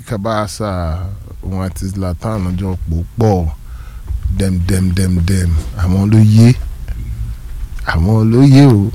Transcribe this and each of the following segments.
kábàásà òun àti Zlatan ọjọ́ pò pọ̀ dem dem dem dem àwọn ló yé àwọn ló yé o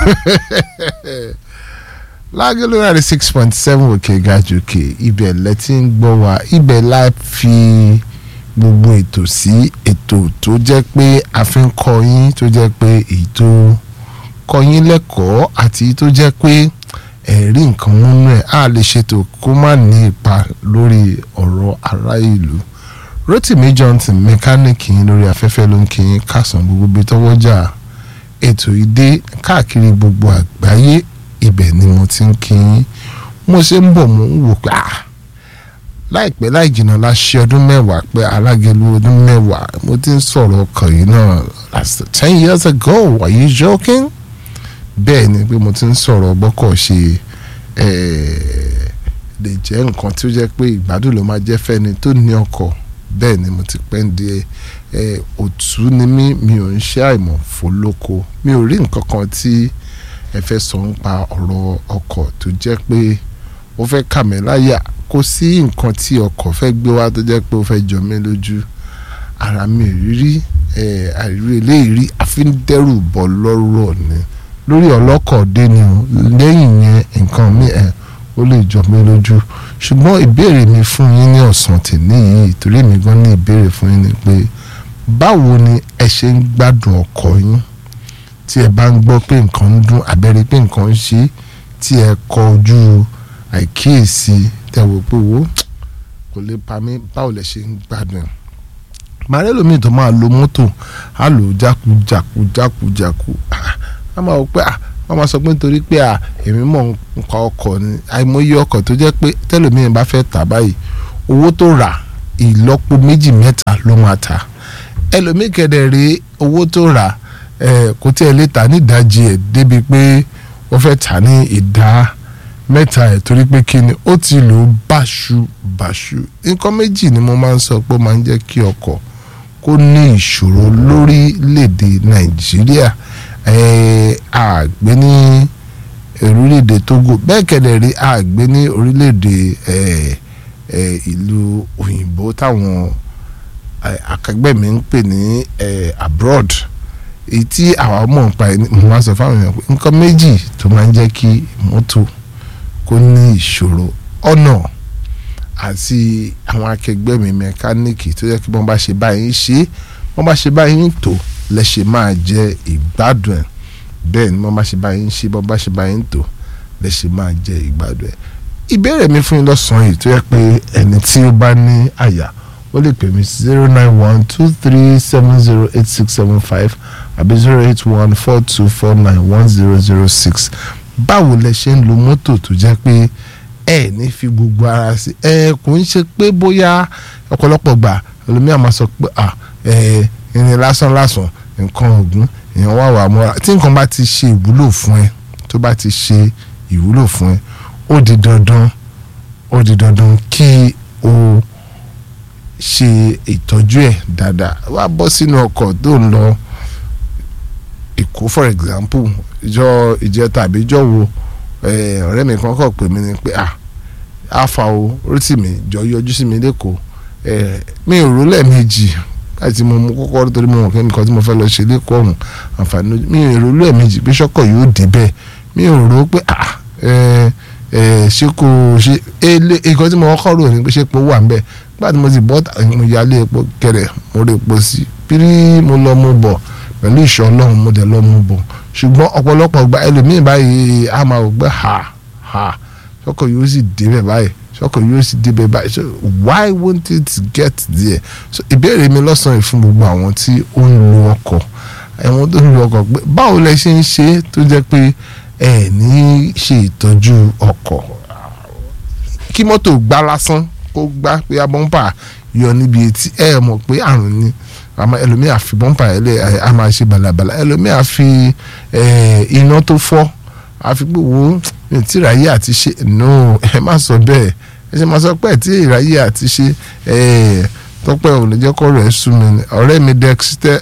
lágẹ́lú náà six point seven òkè gàjù òkè ibẹ̀ lẹ́tí ń gbọ́ wa ibẹ̀ la fi gbogbo ètò sí ètò tó jẹ́ pé a fi ń kọ́ yín tó jẹ́ pé èyí tó kọ́ yín lẹ́kọ̀ọ́ àti èyí tó jẹ́ pé ẹ̀rí nǹkan múnú ẹ̀ á lè ṣètò kó má ní ipa lórí ọ̀rọ̀ ará ìlú Rotimi Johnson mẹkáníìkì yín lórí afẹ́fẹ́ ló ń kí yín kásán gbogbo bí tọwọ́jà ètò ìdè káàkiri gbogbo àgbáyé ibẹ̀ ni mo ti ń kí yín mo ṣe ń bọ̀ mo ń wò pé ah láìpẹ́ láì jìnnà la ṣe ọdún mẹ́wàá pé alágẹ̀lú ọdún mẹ́wàá mo ti ń sọ̀rọ̀ ọkàn yìí náà that's ten years ago are you joking? bẹ́ẹ̀ ni pé mo ti ń sọ̀rọ̀ bọ́kọ̀ ṣe lè jẹ́ nǹkan tí ó jẹ́ pé ìgbádùn ló máa jẹ́ fẹ́ni tó ní ọkọ̀ bẹ́ẹ̀ ni mo ti pẹ́ ń di òtún ni mí mi ò ń ṣe àìmọ̀ fólóko mi ò rí nǹkan kan tí ẹ fẹ́ sọ ń pa ọ̀rọ̀ ọkọ̀ tó jẹ́ pé ó fẹ́ kà mí láyà kò sí nǹkan tí ọkọ̀ fẹ́ gbé wá tó jẹ́ pé ó fẹ́ jọ mí lójú ara mi rírí àìrí eléyìí rí àfi ń dẹ́rù bọ́ lọ́rọ̀ ni lórí ọlọ́kọ̀ dé ni o lẹ́yìn yẹn nǹkan mi ẹ̀ ó lè jọ mí lójú ṣùgbọ́n ìbéèrè mi fún yín ní ọ̀sán tèmi yìí torí mi gan ní ìbéèrè fún yín ni pé báwo ni ẹ ṣe ń gbádùn ọkọ̀ yín tí ẹ bá ń gbọ́ pé nǹkan ń dún àbẹ́rẹ́ pé nǹkan ń ṣe tí ẹ kọ ojú àìkíyèsí tẹ̀wọ̀ pé wo kò lè pa mí báwo lẹ ṣe ń gbádùn màrẹ́ lómi tó máa lo mọ́tò á lò ó jákujáku jákujáku á máa wọ pé wọ́n máa sọ pé nítorí pé èmi mọ̀ nǹkan ọkọ̀ ni àìmọye ọkọ̀ tó jẹ́ pé tẹ́lómi bá fẹ́ tà báyìí owó tó rà ìlọ́po méjì mẹ́ta ló máa tà ẹlòmíì kẹ̀dẹ̀ rí owó tó rà kò tí ẹ lè tà ní ìdajì ẹ̀ débi pé wọ́n fẹ́ tà ní ìdá mẹ́ta ẹ̀ torí pé kí ni ó ti lò ó báṣu báṣu nǹkan méjì ni mo máa ń sọ pé ó máa ń jẹ́ kí ọkọ̀ kó ní ìṣòro lórílẹ̀‐èdè nàìjíríà àgbẹ̀ ní orílẹ̀‐èdè togo bẹ́ẹ̀ kẹ̀dẹ̀ rí àgbẹ̀ ní orílẹ̀‐èdè ìlú òyìnbó táwọn akẹgbẹ́ mi ń pè ní abroad èyí tí àwa mọ̀ nípa ẹ̀ mo máa sọ fáwọn èèyàn pé nǹkan méjì tó máa ń jẹ́ kí mọ́tò kó ní ìṣòro ọ̀nà àti àwọn akẹgbẹ́ mi mẹkáníìkì tó yẹ kí wọ́n bá ṣe báyìí ṣe wọ́n bá ṣe báyìí tó lẹ́ṣẹ̀ máa jẹ ìgbádùn ẹ̀ bẹ́ẹ̀ ni wọ́n bá ṣe báyìí ṣe wọ́n bá ṣe báyìí tó lẹ́ṣẹ̀ máa jẹ ìgbádùn ẹ̀ ìbéèrè mi fún yín lọ́sàn-án yìí tó yẹ pé ẹni tí ó bá ní àyà ó lè pè mí zero nine one two three seven zero eight six seven five àbí zero eight one four two four nine one zero zero six báwo lẹ ṣe ń lo mọ́tò tó jẹ́ pé ẹ ní fi gbogbo ara sí ẹ kò ń ṣe pé bóyá ọ̀pọ̀lọpọ̀ gbà ẹlòmíà máa sọ pé à ẹ ìrìn lásán lásán nǹkan ọ̀gùn èèyàn wà wà mọ́ra tí nǹkan bá ti ṣe ìwúlò fún ẹ tó bá ti ṣe ìwúlò fún ẹ ó di dandan ó di dandan kí o ṣe ìtọ́jú ẹ̀ dáadáa wá bọ́ sínú ọkọ̀ tó ń lọ Èkó for example ìjọ ìjẹ tàbí ìjọ wo ọ̀rẹ́ mi kan kọ̀ pè mí ni pé ah afa o Rotimi jọ yọjú sí mi lẹ́kọ̀ọ́ mi ò rò lẹ́ẹ̀mejì láti mo mú kọ́kọ́ torí mo mọ̀ pé nǹkan tí mo fẹ́ lọ ṣe lẹ́kọ̀ọ́ ọ̀hún àǹfààní mi ò rò lẹ́ẹ̀mejì pé ṣọ́kọ̀ yóò dé bẹ́ẹ̀ mi ò rò pé ah ṣé kò ṣe nǹkan tí mo kọ́kọ́ rò ní pé ṣé epo wà ń bẹ̀ nígbà tí mo ti bọ́ mo yálé epo kẹrẹ̀ mo rí epo sí pírí mo lọ mo bọ̀ pẹ̀lú ìṣọ́ ọlọ́run mo dẹ̀ lọ mo bọ̀ ṣùgbọ́n ọ̀pọ̀lọpọ̀ gba ẹlòmíì báyìí a máa wò pé ha ha ṣọ́kọ̀ yóò sì débẹ̀ báyìí ṣọ́kọ̀ yóò sì débẹ̀ báyìí so why won't it get there so ìbéèrè mi lọ́sàn-án fún gbogbo àwọn tí ó ń lo ọkọ̀ ẹ̀wọ̀n tó ń lo ọkọ̀ pé báwo lẹ ṣe ń ṣe tó jẹ́ pé ẹ ní ṣe ìtọ́jú ọkọ̀ kí mọ́tò gbá lásán kó gbá pé abọ́npà yọ níbi etí ẹ mọ̀ pé àrùn ni àmọ́ ẹlòmíì àfi bọ́ǹpà ẹ̀ lẹ́ a máa ṣe balabala ẹlòmíì àfi iná tó fọ́ àfi pé wo tí ìráyè àti ṣe no ẹ má sọ bẹ́ẹ̀ ẹ ṣe máa sọ pé tí ìráyè àti ṣe tọ́pẹ́ ò lè jẹ́ kọ́ rẹ̀ sú mi ọ̀rẹ́ mi Dexter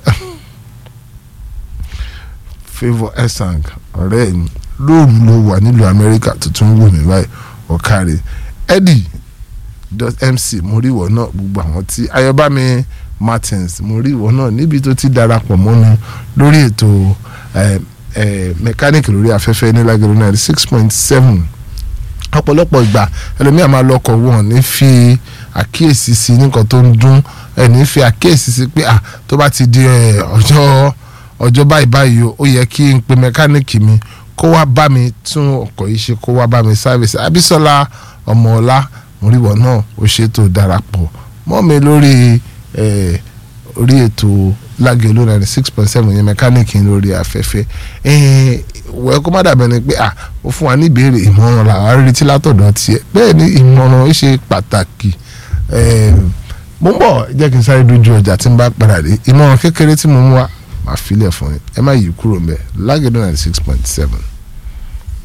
favour esang ọ̀rẹ́ mi lóòrù ló wà nílùú Amẹ́ríkà tuntun wò mí báyìí ọ̀kàrẹ̀ Eddie mc mo rí ìwọ náà gbogbo àwọn tí ayọ̀bámi martins mo rí ìwọ náà níbi tó ti darapọ̀ mọ́nu lórí ètò mẹkáníìkì lórí afẹ́fẹ́ ní lágẹ̀rẹ́ náà six point seven ọ̀pọ̀lọpọ̀ ìgbà ẹlòmíà máa lọkọ̀ wọn ní fi àkíyèsí sí nǹkan tó ń dún ẹni fi àkíyèsí sí pé tó bá ti di ọjọ́ ọjọ́ báyìí báyìí ó yẹ kí n pe mẹkáníìkì mi kó wá bá mi tún ọkọ̀ yìí ṣe kó wá bá mi sáfìsì Abísọ́lá ọmọọlá mòríwọ̀ náà ó ṣètò darapọ̀ mọ́ mi lórí orí ètò lágẹ̀lú ninety six point seven yẹn mẹkáníìkì lórí afẹ́fẹ́ wẹ́ kó má dàbẹ̀ ni pé à ó fún wa ní ìbéèrè ìmọ̀ràn làwọn retí látọ̀dọ̀ tiẹ̀ bẹ́ẹ̀ ni ìmọ̀ràn ó ṣe pàtàkì mo ń bọ̀ jẹ́ kí n sáré dojú ọjà tí n bá padà dé ìmọ̀ràn kékeré tí mo mú wa máa filẹ̀ fún yín ẹ má yí kúrò ń bẹ̀ lágẹ̀lú ninety six point seven.